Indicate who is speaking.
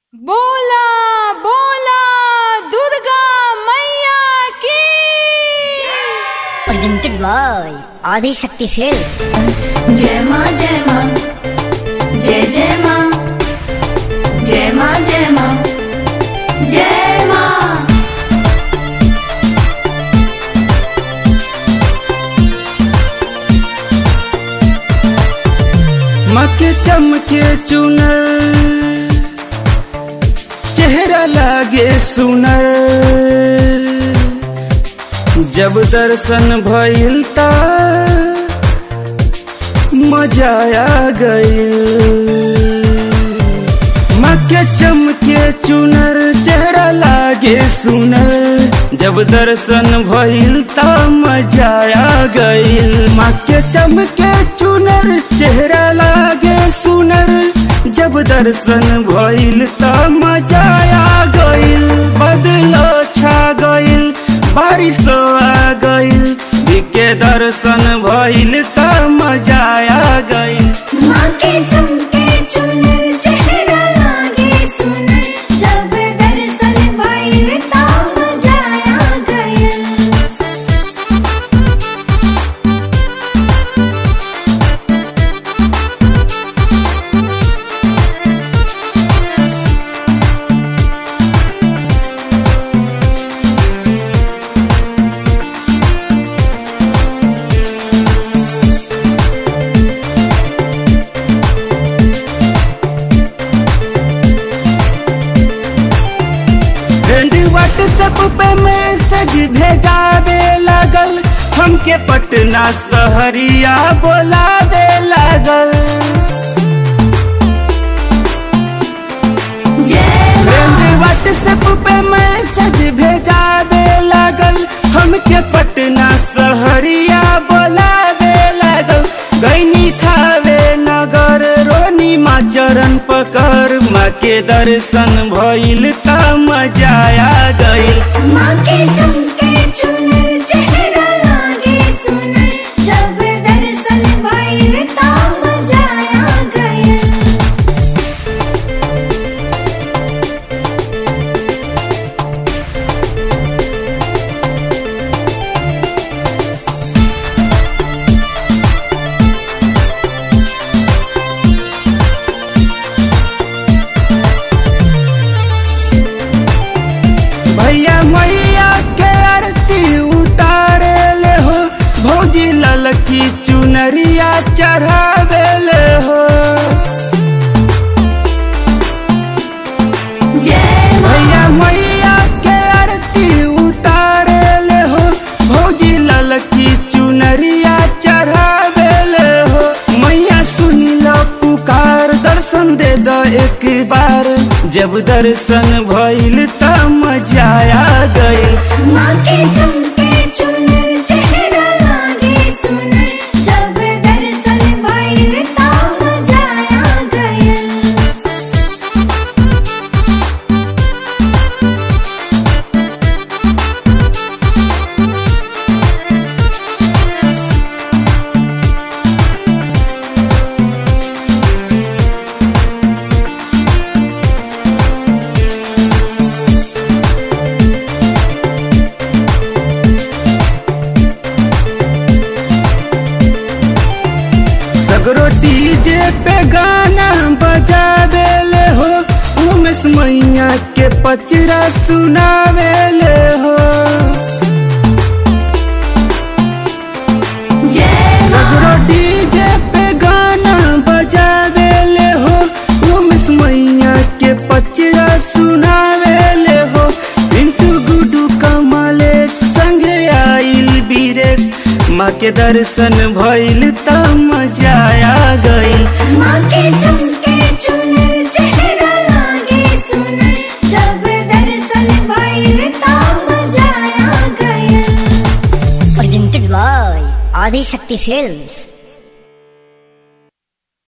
Speaker 1: बोला बोला दुर्गा मैया की
Speaker 2: presented by Adi Shakti Film.
Speaker 3: जय माँ जय माँ जय जय माँ जय माँ जय माँ जय माँ
Speaker 4: मके चमके चुनर चेहरा लागे सुनर जब दर्शन भइल ता मजा आ गइल मके चमके चुनर चेहरा लागे सुनर जब दर्शन भइल ता मजा आ गइल मके चमके चुनर चेहरा लागे सुनर जब दर्शन भइल ता मजा आ गइल बदलो छा गइल बारिश आ गइल के दर्शन भइल ता मजा आ गइल
Speaker 3: माँ के चमके चुनर चेहरा लागे सुनर जब दर्शन भइल ता मजा आ गइल
Speaker 4: फ्रेंड व्हाट्सएप पे मैसेज भेजावे लागल हमके पटना शहरिया बोलावे लागल
Speaker 3: जय
Speaker 4: फ्रेंड व्हाट्सएप पे मैसेज भेजावे लागल हमके पटना शहरिया बोलावे लागल गैनी थावे नगर रोनी माँ चरण पकड़ माँ के दर्शन भइल त मजा आ गइल
Speaker 3: माँ के चमके चुनर चेहरा लागे सुनर जब दर्शन भइल ता मजा आ गइल
Speaker 4: भैया मैया के आरती उतारे ले हो भौजी ललकी चुनरिया चढ़ावे ले हो
Speaker 3: जय माँ
Speaker 4: भैया मैया के आरती उतारे ले हो भौजी ललकी चुनरिया चढ़ावे ले हो मैया सुनी लो पुकार दर्शन दे दो एक बार जब दर्शन भइल त मजा आ गइल
Speaker 3: माँ के चमके चुनर चेहरा लागे सुनर जब दर्शन भइल ता मजा आ गइल
Speaker 4: सगरो डीजे पे गाना बजावे ले हो उमेश मैया के पचरा सुनावे ले हो
Speaker 3: जय
Speaker 4: सगरो डीजे पे गाना बजावे ले हो उमेश मैया के पचरा सुनावे ले हो पिंटू गुडू कमलेश संगे आइल बीरेश माँ के दर्शन भइल त मजा आ गइल
Speaker 3: माँ के चमके चुनर चेहरा लागे सुनर जब दर्शन भइल ता मजा आ गइल
Speaker 2: Presented by Adi Shakti Films.